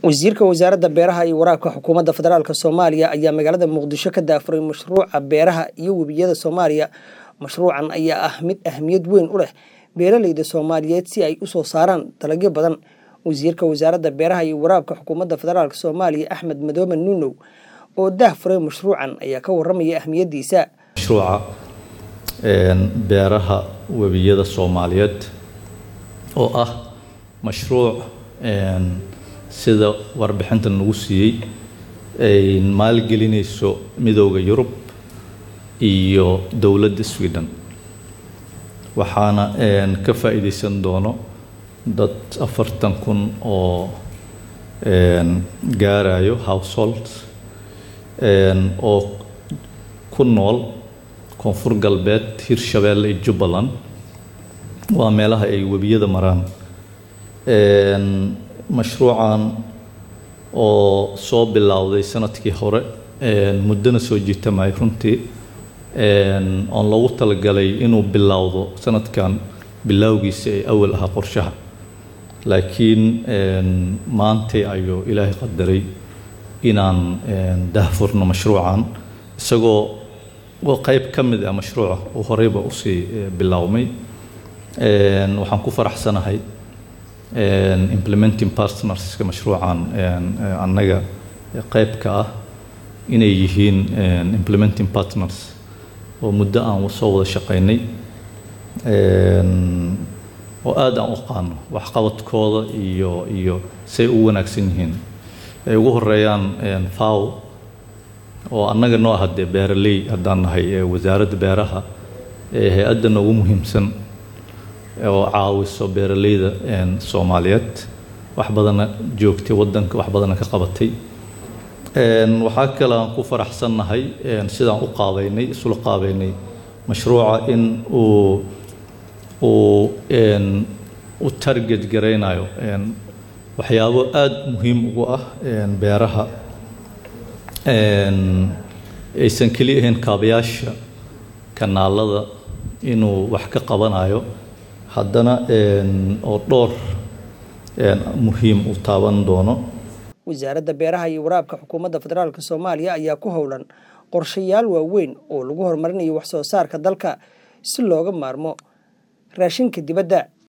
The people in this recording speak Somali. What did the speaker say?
wasiirka wasaaradda beeraha iyo waraabka xukuumadda federaalk soomaaliya ayaa magaalada muqdisho ka daafuray mashruuca beeraha iyo webiyada soomaaliya mashruucan ayaa ah mid ahmiyad weyn u leh beeraleyda soomaaliyeed si ay usoo saaraan dalagyo badan wasiirka wasaaradda beeraha iyo waraabka xukuumadda federaalk soomaaliya axmed madoobe nuunow oo daahfuray mashruucan ayaa ka waramaya ahmiyadiisa mashruuca beeraha webiyada soomaaliyeed oo ah mashruuc sida warbixinta nagu siiyey ay maalgelinayso midooda yurub iyo dowladda sweden waxaana ka faa'iideysan doono dad afartan kun oo gaarayo household oo ku nool koonfur galbeed hirshabeelle iyo jubbaland waa meelaha ay webiyada maraan mashruucan oo soo bilowday sanadkii hore muddona soo jiitamay runtii oon loogu talagalay inuu bilowdo sanadkan bilowgiisa ee awal ahaa qorshaha laakiin maantay ayuu ilaahay qadaray inaan daahfurno mashruucan isagoo oo qeyb ka mid ah mashruuca uu horeyba usii bilowmay waxaan ku faraxsanahay implementing partnerska mashruucan annaga qeybka ah inay yihiin implementing partners oo muddo aan soo wada shaqeynay oo aada aan u qaano waxqabadkooda iyo iyo say u wanaagsan yihiin ay ugu horeeyaan faw oo annaga noo ah dee beeraley haddaan nahay wasaaradda beeraha ee hay-adda noogu muhiimsan oo caawiso beeraleyda soomaaliyeed wax badana joogtay waddanka wax badana ka qabatay waxaa kale aan ku faraxsannahay sidaan u qaabeynay isula qaabeynay mashruuca in uu uu u target garaynayo waxyaabo aada muhiim ugu ah beeraha aysan keli ahayn kaabayaasha kanaalada inuu wax ka qabanayo haddana oo dhowr muhiim u taaban doono wasaaradda beeraha iyo waraabka xukuumadda federaalk soomaaliya ayaa ku howlan qorshayaal waaweyn oo lagu horumarinayo wax soo saarka dalka si looga maarmo raashinka dibadda